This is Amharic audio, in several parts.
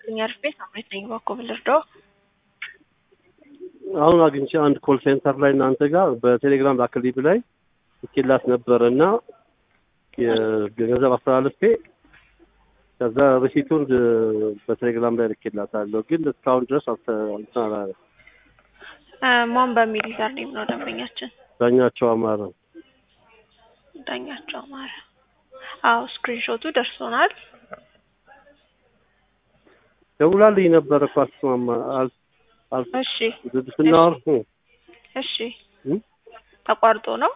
ይስጥልኝ አርፌ ሳምሬት ነኝ በኮብል እርዳው አሁን አግኝቼ አንድ ኮል ሴንተር ላይ እናንተ ጋር በቴሌግራም ላክልኝ ብላይ ልኬላት ነበረ እና የገንዘብ አስተላልፌ ከዛ ሪሲቱን በቴሌግራም ላይ ልኬላታለሁ፣ ግን እስካሁን ድረስ እንትን አላለም። ማን በሚል ዩዘርኔም ነው ደንበኛችን? ዳኛቸው አማረ። ዳኛቸው አማረ። አዎ ስክሪንሾቱ ደርሶናል። ደውላልኝ ነበረ እኮ አልተስማማ አል አል እሺ ስናወር እሺ ተቋርጦ ነው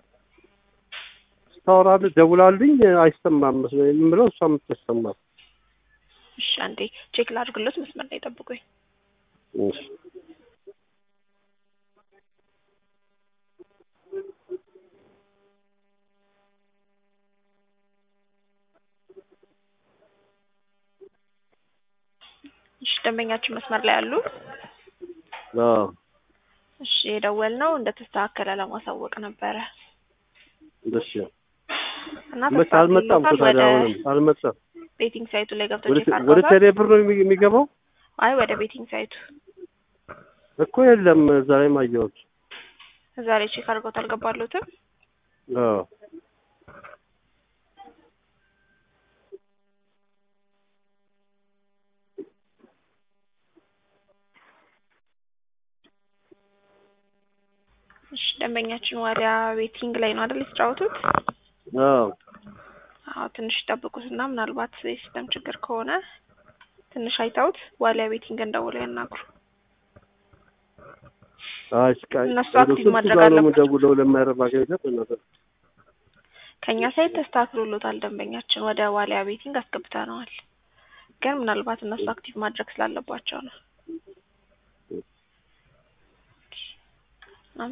ስታወራልህ ደውላልኝ አይሰማም የምለው እሷ የምትሰማት እሺ አንዴ ቼክ ላድርግሎት መስመር ላይ ጠብቁኝ እሺ እሺ ደንበኛችን መስመር ላይ አሉ አዎ እሺ የደወልነው እንደተስተካከለ ለማሳወቅ ነበረ እሺ እና መች አልመጣም እኮ ተስተካክሎታል። ታዲያ ወደ አሁንም አልመጣም ቤቲንግ ሳይቱ ላይ ገብተው ወደ ቼክ ወደ አድርገውታል? ቴሌ ብር ነው የሚ- የሚገባው አይ ወደ ቤቲንግ ሳይቱ እኮ የለም እዛ ላይ ማየሁት እዛ ላይ ቼክ አድርገውት አልገባሉትም። አዎ እሺ ደንበኛችን ወደ ቤቲንግ ላይ ነው አይደል የተጫወቱት? አዎ አዎ ትንሽ ጠብቁትና ምናልባት የሲስተም ችግር ከሆነ ትንሽ አይተውት ዋሊያ ቤቲንግ እንደውለው ያናግሩ። አይ ስቃይ እነሱ ወደ አክቲቭ ስልኩ ማድረግ ጋር ነው አለባቸው። የምደውለው ለማይረባ ገንዘብ እናተ ከኛ ሳይት ተስተካክሎሎታል። ደንበኛችን ወደ ዋሊያ ቤቲንግ አስገብተነዋል። ግን ምናልባት እነሱ አክቲቭ ማድረግ ስላለባቸው ነው።